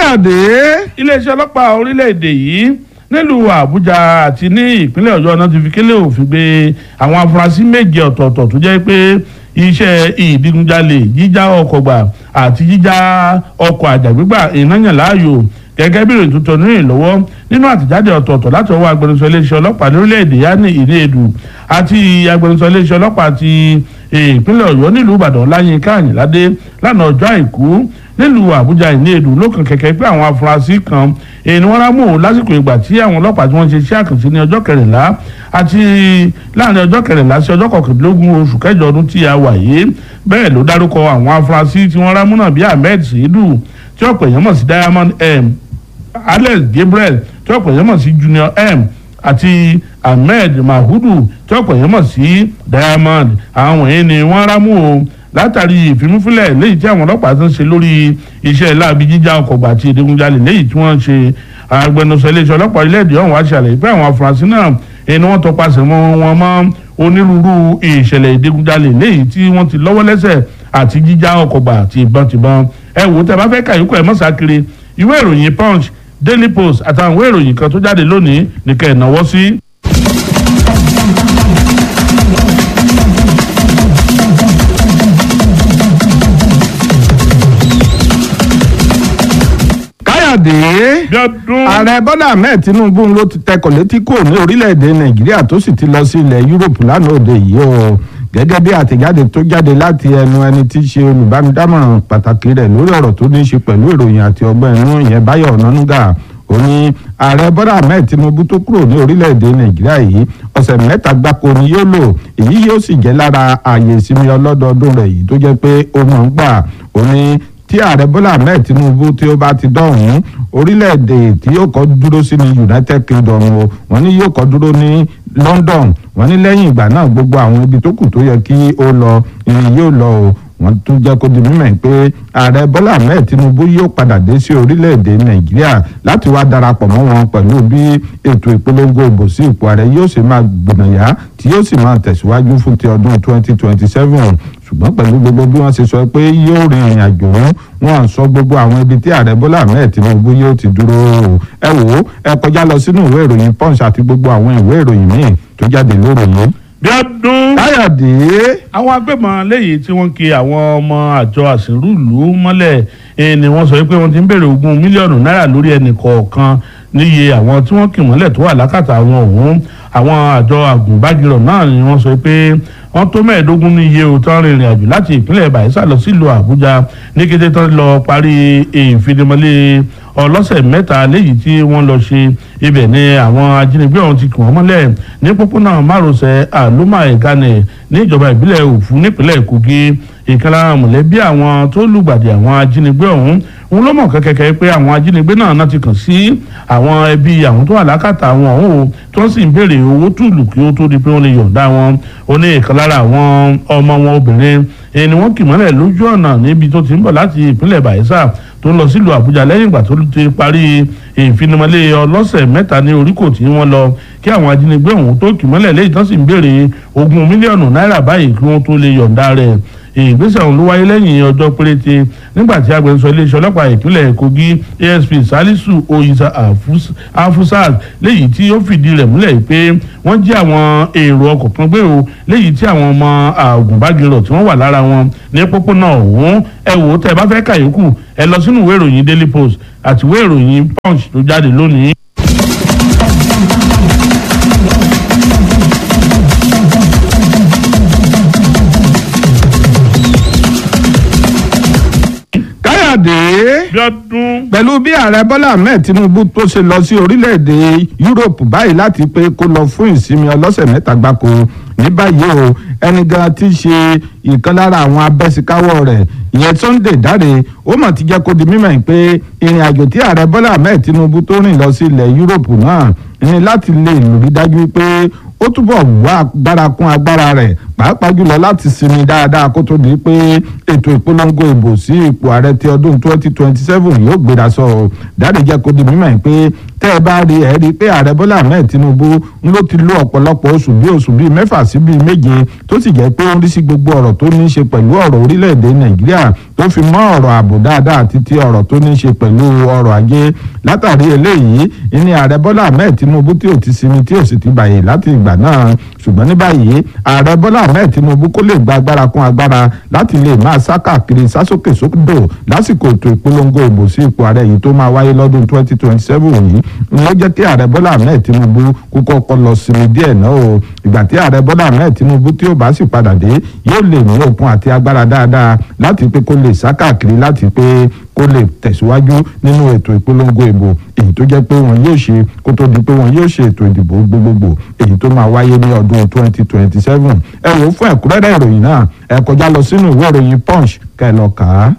káyọ̀dé iléeṣẹ́ ọlọ́pàá orílẹ̀-èdè yìí nílùú àbújá àti ní ìpínlẹ̀ ọ̀yọ́ náà ti fi kélé òfin gbé àwọn afurasí méje ọ̀tọ̀ọ̀tọ̀ tó jẹ́ pé iṣẹ́ ìdigunjalè jíjá ọkọ̀ gbà àti jíjá ọkọ̀ àjàgbégbà ìnáyàn láàyò gẹ́gẹ́ bí ìròyìn tuntun ní ìlọ́wọ́ nínú àtìjáde ọ̀tọ̀ọ̀tọ̀ láti ọwọ́ agbẹnusọ iléeṣẹ́ ọlọ́pàá lórílẹ̀‐èdè yanni ìrèdù àti agbẹnusọ iléeṣẹ́ ọlọ́pàá ti ìpínlẹ̀ ọ̀yọ́ nílùú ìbàdàn láyínká àyìnládé lánàá ọjọ́ àìkú nílùú àbújá ìrèdù lókàn kẹ̀kẹ́ pé àwọn afurasí kan èyí ni wọ́n rámú lásìkò ìgbà tí àwọn ọlọ́pàá tí wọ́n ṣe iṣẹ́ àkànṣe ní ọjọ́ kẹrìnlá àti láàrin ọjọ́ kẹrìnlá sí ọjọ́ kọkàndínlógún oṣù kẹjọ ọdún tí a wà yìí bẹ́ẹ̀ ló dárúkọ àwọn afurasí tí wọ́n rámú náà bíi ahmed seidu tí ọ̀pọ̀ èèyàn mọ̀ sí diamond m alex gabriel tí ọ̀pọ̀ èèyàn mọ̀ sí junior m àti ahmed mahudu tí ọ̀pọ̀ èèyàn mọ̀ sí diamond àwọn wọ̀nyí ni wọ́n rámú o látàrí ìfimúfilẹ̀ léyìí tí àwọn ọlọ́pàá tó ń ṣe lórí iṣẹ́ láabi jíjà ọkọ̀ gbà àti ìdígunjalè léyìí tí wọ́n ṣe agbẹnusọ iléeṣẹ́ ọlọ́pàá orílẹ̀-èdè ọ̀hún wá ṣàlàyé pé àwọn afurasí náà ẹni wọ́n tọpasẹ̀ mọ́ wọn mọ́ onírúurú ìṣẹ̀lẹ̀ ìdígunjalè léyìí tí wọ́n ti lọ́wọ́ lẹ́sẹ̀ àti jíjà ọkọ̀ gbà àti ìbọn tìbọn ẹ wò ó tẹ bá fẹ́ kàyíkọ́ ẹ mọ́sákiri ìwé ìròyìn punch daily post àtàwọn ìwé ìròyìn kan tó jáde lónìí nìkẹ́ ẹ̀ náwó sí. káyọ̀dé bíọ́dún ààrẹ bọ́lá ahmed tinubu ló ti tẹkọ̀ létí kúrò ní orílẹ̀-èdè nàìjíríà tó sì ti lọ sí ilẹ̀ yúròpù lánàá òde yìí o gẹ́gẹ́ bí àtẹ̀jáde tó jáde láti ẹnu ẹni tí í ṣe olùbánidámọ̀ràn pàtàkì rẹ̀ lórí ọ̀rọ̀ tó ní í ṣe pẹ̀lú ìròyìn àti ọgbọ́n inú ìyẹn báyọ̀ ọ̀nánúgà ó ní ààrẹ bọ́lá ahmed tinubu tó kúrò ní orílẹ̀-èdè nàìjíríà yìí ọ̀sẹ̀ mẹ́ta gbáko ni yóò lò èyí yóò sì jẹ́ lára ààyè ìsinmi ọlọ́dọọdún rẹ̀ yìí tó jẹ́ pé ó mọ̀ ń gbà ó ní tí ààrẹ bọ́lá ahmed tinubu tí ó bá ti dọ̀hún orílẹ̀-èdè tí yóò kọ́ dúró sí ní united kingdom o wọ́n ní yóò kọ́ dúró ní london wọ́n ní lẹ́yìn ìgbà náà gbogbo àwọn ibi tó kù tó yẹ kí ó lọ ìrìn yóò lọ o wọ́n tún jẹ́ kó di mímọ̀ pé ààrẹ bọ́lá ahmed tinubu yóò padà dé sí orílẹ̀-èdè nàìjíríà láti wá darapọ̀ mọ́ wọn pẹ̀lú bí ètò ìpolongo ìbò sí ipò ààrẹ yóò sì máa gbìnàyà tí yóò sì máa tẹ̀síwájú fún ti ọdún 2027 ṣùgbọ́n pẹ̀lú gbogbo bí wọ́n ṣe sọ pé yóò rin ìrìn àjò wọn wọn sọ gbogbo àwọn ibi tí ààrẹ bọ́lá ahmed tinubu yóò ti dúró o ẹ wò ó ẹ kọjá lọ sínú ìwé ìròyìn punch àti gbogbo àwọn ìwé ìròyìn míì tó jáde lóròyìn. bíọ́dún káyọ̀dé àwọn agbébọn léyìí tí wọ́n ki àwọn ọmọ àjọ àṣírùlù mọ́lẹ̀ eh, ni wọ́n sọ pé wọ́n ti ń béèrè ogún mílíọ̀nù náírà lórí ẹnì kọ̀ọ̀kan níye àwọn tí wọ́n kì mọ́lẹ̀ tó wà lákàtà àwọn ọ̀hún àwọn àjọ àgùnbágirọ̀ náà ni wọ́n sọ pé wọ́n tó mẹ́ẹ̀ẹ́dógún ní iye òótọ́ rìnrìn àjò láti ìpínlẹ̀ Bayelsa lọ sílùú Àbújá ní kété tán lọ parí ìfinimọ́lé ọlọ́sẹ̀ mẹ́ta léyìí tí wọ́n lọ ṣe ibẹ̀ ni àwọn ajínigbé ọ̀hún ti kì wọ́n mọ́lẹ̀ ní pópónà márosẹ̀ àlùmá ìkànnì ní ìjọba ìbílẹ̀ Òfu nípínlẹ̀ Kogi ìkan lára mọ̀lẹ́bí àwọn tó lùgbàdì àwọn ajínigbé ọ̀hún òun ló mọ̀ kẹ́kẹ́kẹ́ pé àwọn ajínigbé náà náà ti kàn sí àwọn ẹbí àwọn tó wà lákàtà àwọn ọ̀hún o tí wọ́n sì ń béèrè owó tùlù kí ó tó di pé wọ́n lè yọ̀ǹda wọn ó ní ìkan lára àwọn ọmọ wọn obìnrin ẹni ni wọ́n kì mọ́lẹ̀ lójú ọ̀nà níbi tó ti ń bọ̀ láti ìpínlẹ̀ Bayelsa tó ń lọ sílùú Àbújá lẹ́yìn ìgbà tó ti parí ìfinimọ́lé ọlọ́sẹ̀ mẹ́ta ní oríkò tí wọ́n lọ kí àwọn ajínigbé ọ̀hún tó kì mọ́lẹ̀ lẹ́yìn tó sì ń béèrè ogún mílíọ̀nù náírà báyìí kí wọ́n tó lè yọ̀ǹda rẹ̀ ìgbésẹ̀ ọ̀hún ló wáyé lẹ́yìn ọjọ́ péréte nígbà tí agbẹnusọ iléeṣẹ́ ọlọ́pàá ìpínlẹ̀ Kogi ASP Salisu Oyisa Afusat léyìí tí ó fìdí rẹ̀ múlẹ̀ pé wọ́n jí àwọn èrò ọkọ̀ kan gbé o léyìí tí àwọn ọmọ àgùnbágirọ̀ tí wọ́n wà lára wọn ní pópónà ọ̀hún ẹ wò ó tẹ́ ẹ bá fẹ́ kàyókù ẹ lọ sínú ìwé ìròyìn Daily Post àti ìwé ìròyìn Punch tó jáde lónìí. káyọ̀dé Bíọ́dún pẹ̀lú bí ààrẹ bọ́lá ahmed tinubu tó ṣe lọ sí orílẹ̀-èdè yúróòpù báyìí láti pé kó lọ fún ìsinmi ọlọ́sẹ̀ mẹ́ta gbáko ní báyìí o ẹni gan ti ṣe ìkan lára àwọn abẹ́síkáwọ́ rẹ̀ ìyẹn sunday dáre ó mà ti jẹ́ kó di mímọ̀ pé ìrìn àjò tí ààrẹ bọ́lá ahmed tinubu tó rìn lọ sí ilẹ̀ yúróòpù náà ní láti lè lórí dájú pé ó túbọ̀ wá agbára kún agbára rẹ̀ pàápàá jùlọ láti sinmi dáadáa kó tó di pé ètò ìpolongo ìbò sí ipò ààrẹ ti ọdún 2027 yóò gbéra sọ dáre jẹ́ kó di mímọ̀ pé tẹ́ ẹ bá rí ẹ rí i pé ààrẹ bọ́lá ahmed tinubu ń ló ti lo ọ̀pọ̀lọpọ̀ oṣù bí oṣù bíi mẹ́fà sí bíi méje tó sì jẹ́ pé ó ń rí sí gbogbo ọ̀rọ̀ tó ní í ṣe pẹ̀lú ọ̀rọ̀ orílẹ̀-èdè nàìjíríà tó fi mọ́ ọ̀rọ̀ ààbò dáadáa àti ti ọ̀rọ̀ tó ní í ṣe pẹ̀lú ọ̀rọ̀ ajé látàrí eléyìí ní ààrẹ bọ́lá ahmed tinubu tí ò ti sinmi tí ò sì ti bàyè láti ìgbà náà ṣùgbọ́n ní báyìí ààrẹ bọ́lá ahmed tinubu kó lè gba agbára kún agbára láti lè máa sá káàkiri sásókè sódò lásìkò ètò ìpolongo ìbò sí ipò ààrẹ yìí tó máa wáyé lọ́dún 2027 yìí ló jẹ́ kí ààrẹ bọ́lá ahmed tinubu kó kọ́kọ́ lọ sinmi díẹ̀ náà o ìgbà tí ààrẹ bọ́lá ahmed tinubu tí ó bá sì padà dé yóò lè ní okun àti agbára dáadáa láti pé kó lè sá káàkiri láti pé kó lè tẹ̀síwájú nínú ètò ìpolongo ìbò èyí tó jẹ́ pé wọn yóò ṣe kó tó di pé wọn yóò ṣe ètò ìdìbò gbogbogbò èyí tó máa wáyé ní ọdún 2027 ẹ wò ó fún ẹ̀kúnrẹ́rẹ́ ìròyìn náà ẹ kọjá lọ sínú ìwé ìròyìn punch kẹ́ ẹ lọ kà á.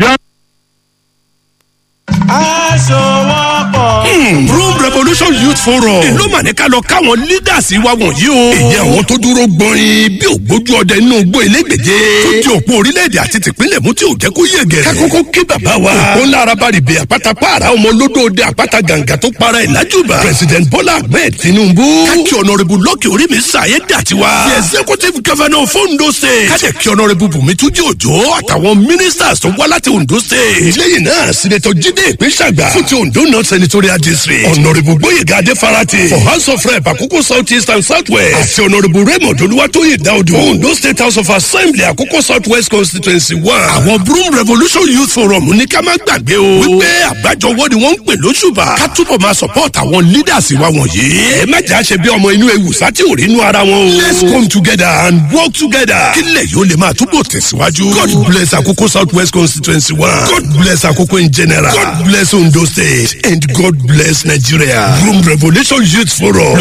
aṣọwọ́pọ̀. Broom Revolution Youth Forum. ìlú màníkà lọ káwọn leaders wa wọ̀nyí o. èyí àwọn tó dúró gbọ́nrin bí ògbójú ọdẹ inú igbó elégbèje. tó di òpó orílẹ̀-èdè àti tìpínlẹ̀ mú tí ò jẹ́ kó yẹ gẹ̀rẹ́. kákókó kí bàbá wa. òpó ńlá araba rìbè àpáta pààrà ọmọ olódòde àpáta gàǹgà tó para ẹ̀ lájúbà. President Bola Ahmed Tinubu. káàkiri ọ̀nàrẹ́bù lọ́kì orí mi sàyé dàtiwa. the executive governor of Ondo State. kájẹ̀ kí ọ̀nàrẹ́bù Bùnmi Túnjí Òjó àtàwọn ministers tó wá láti Ondo State. lẹ́yìn náà sinetọ Jídé Ìpínṣàgbà fún ti Ondo North Senatorial District. ọ̀nàrẹ́bù Gbóyèga Adéfarati for House of Rep Àkókò South East and South West. àti ọ̀nàrẹ́bù Raymond Olúwatóyè Dáúdù. Ondo State House of Assembly Àkókò South West Constituency one. àwọn Broom Revolution Youth Forum ní ká má gbàgbé o. wípé àgbájọwọ́ ni wọ́n ń pè lóṣùbà. ká túbọ̀ máa support àwọn leaders wa wọ̀nyí. ẹ má jà ṣe bí ọmọ inú ewu sátì ò rí inú ara wọn o. let's come together and work together. kílẹ̀ yóò lè máa túbọ̀ tẹ̀síwájú. God bless Àkókò South West Constituency one. God bless Àkókò in general. God bless Ondo State and God bless Nigeria. Broom Revolution Youth Forum